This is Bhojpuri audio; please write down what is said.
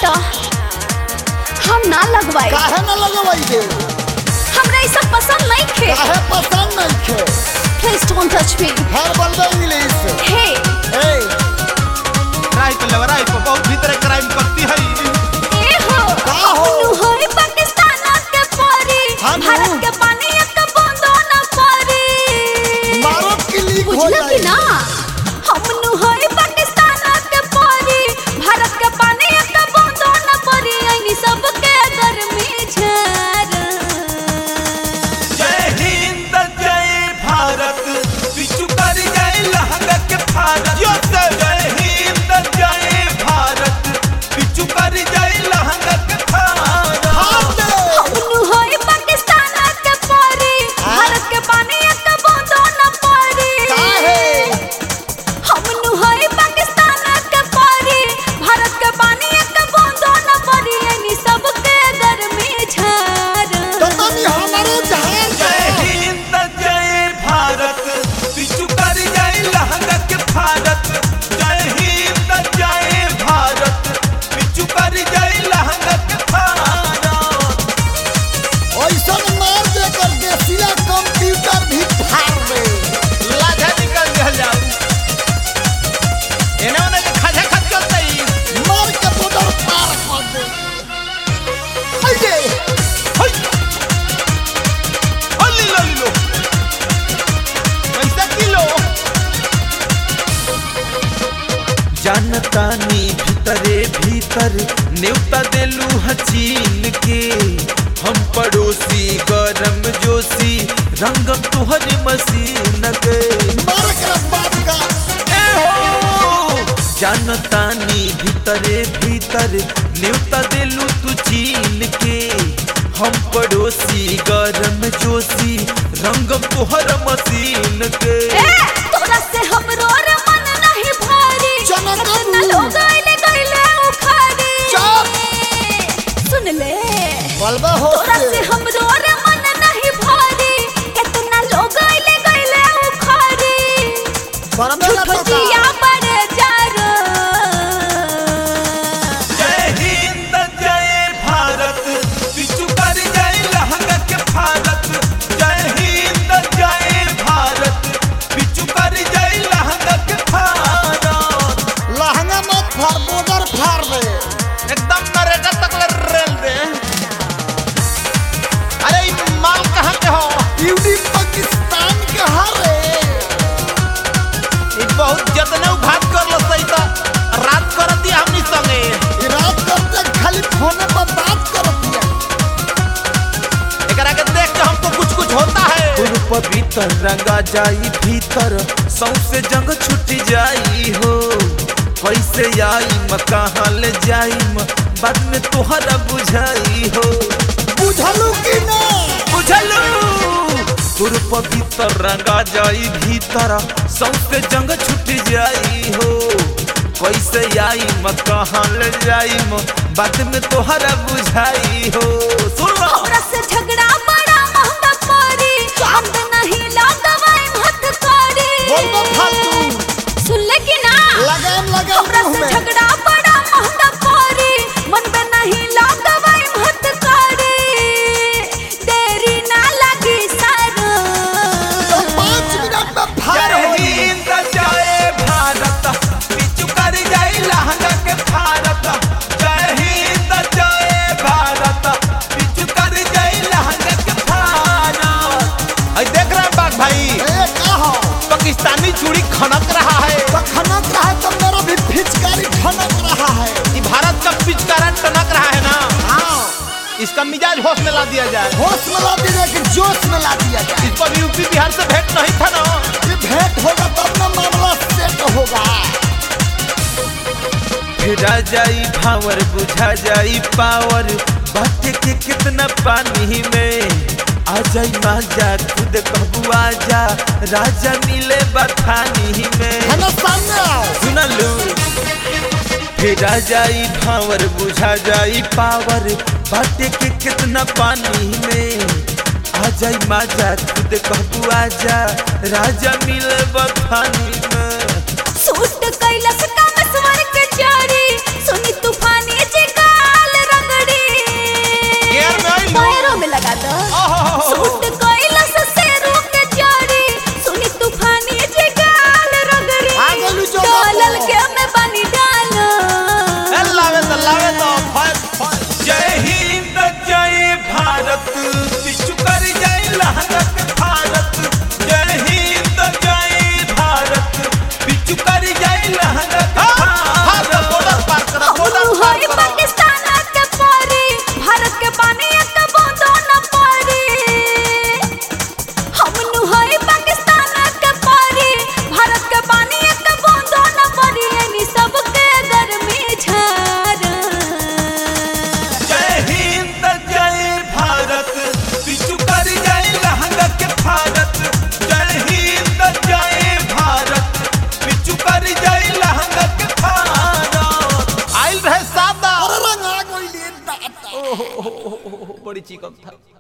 हटा हम ना लगवाई काहे न लगवाई दे हमरा ई सब पसंद नहीं खे काहे पसंद नहीं खे प्लीज डोंट टच मी हर बोलबे इंग्लिश हे ए राय पे लव राय पे बहुत भीतर क्राइम करती है ए हो का हो? अपनु होई पाकिस्तान के परी हाँ नु। भारत के पानी एक बूंदो न परी मारो की लीक हो बुझल कि जाए ना हमनु होई पाकिस्तान के परी भारत के पानी एक बूंदो न परी ऐनी सबके गर्मी झर जय हिंद जय भारत बिचु कर जय लहंगा के भारत जय हिंद जय भारत बिचु कर जय लहंगा के भारत हाथ दे हमनु होई पाकिस्तान के परी भारत के पानी एक बूंदो न परी काहे हमनु होई पाकिस्तान के परी भारत के पानी एक बूंदो न परी ऐनी सबके गर्मी झर तो तनी हमारो जहान जय हिंद जय भारत बिचु कर जय लहंगा के भारत जय हिंद जय भारत बिचु कर जय लहंगा के भारत ऐसा मार दे कर देसिया कंप्यूटर भी फाड़ दे लाजा निकल गल जाऊ एने ओने के खाजा खत चलतई मार के बॉर्डर पार कर दे आइए हई हल्ली लो लो पैसा किलो जानतानी भीतरे भीतर नेवता देलू हचीन के हम पड़ोसी गरम जोशी रंगम तुहर मसीन के मार के बात का ए हो जानतानी भीतरे भीतर नेवता देलू तू चीन के हम पड़ोसी गरम जोशी रंगम तुहर मसीन के ए तोरा से हमरो रे मन नहीं भारी जनक कितना अबू। लोग आइले गइले उखाड़ी चुप। सुन ले बलबा हो तोरा से हमरो रे मन नहीं भारी कितना लोग आइले गइले उखाड़ी बरबे ना तो झुठिया बड़े जारो जय हिंद जय भारत बिचु कर जय लहंगा के भारत जय हिंद जय भारत बिचु कर जय लहंगा के भारत लहंगा मत फाड़ बॉर्डर फाड़ दे एकदम नरेगा तक ले रेल दे अरे ये माल कहाँ के हो यूडी पाकिस्तान के हरे ये बहुत जतने घात कर लो सही तो रात कर दिया हमनी संगे ई रात करते खाली फोन पर बात कर दिया एकरा के देख के हमको कुछ कुछ होता है गुरु पवित्र रंगा जाई भीतर सौसे जंग छुट जाई हो कैसे आई म कहाँ ले जाई म बाद में तोहरा बुझाई हो बुझलू कि ना बुझलू गुरु पवित्र रंगा जाई भीतर सौसे जंग छुट जाई हो कैसे आई म कहाँ ले जाई म बाद में तोहरा बुझाई हो सुन लो हमरा से झगड़ा बड़ा महंगा पड़ी हम तो नहीं लगवाई मत करी बोल बा फालतू सुन ले कि ना लगाम लगाम हमरा मुंह से में झगड़ा बड़ा महंगा पड़ी मन में नहीं लगवाई मत करी देरी ना लगी सारो तो पाँच मिनट में फाड़ जय होई हिंद जय भारत बिचु कर जय लहंगा के भारत जय हिंद जय भारत बिचु कर जय लहंगा के भारत आई देख रहे हैं बाग भाई ए कहो पाकिस्तानी चूड़ी खनक रहा है तो खनक रहा है तो मेरा भी फिचकारी खनक रहा है ये भारत का पिचकारा टनक रहा है ना हाँ इसका मिजाज होश में ला दिया जाए होश में ला दिया कि जोश में ला दिया जाए इस पर यूपी बिहार से भेंट नहीं था ना ये भेंट होगा तब ना मामला सेट होगा फिरा जाई भावर बुझा जाई पावर बाटे के कितना पानी में आ जाई माजा खुद कहबू आजा राजा मिले बथानी में है ना सामने आओ सुनलू फिरा जाई भावर बुझा जाई पावर बाटे के कितना पानी में आ जाई माजा खुद कहबू आजा राजा मिले बथानी में सूट कैलस का मसवर के जारी सुनी तूफानी जी का बड़ी चिकन था